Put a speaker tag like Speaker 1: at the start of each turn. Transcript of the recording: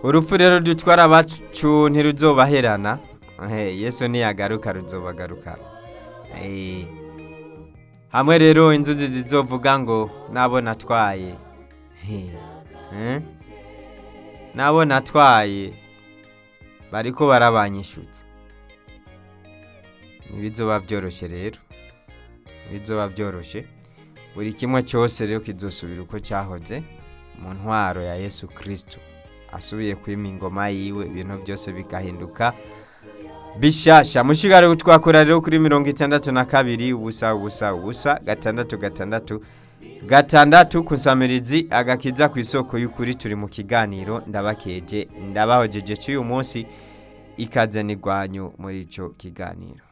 Speaker 1: urupfu rero dutwara abacu ntiruzobaherana Eh, yesu niyagaruka ruzobagarukana Eh, hamwe rero inzuzi zizovuga ngo nabo natwaye He, eh? nabo natwaye bariko barabanyishutse ntibizoba byoroshye rero ntibizoba byoroshye buri kimwe cyose rero kizosubira uko cyahoze mu ntwaro ya yesu kirisito asubiye kwima ingoma yiwe ibintu byose bigahinduka bishasha mushigare twakora rero kuri mirongo itandatu na kabiri ubusa ubusa ubusa gatandatu gatandatu gatandatu kusamirizi agakiza ku isoko y'ukuri turi mu kiganiro ndabakeje ndabahojeje cy'uyu munsi ikaze n'igwanyu muri icyo kiganiro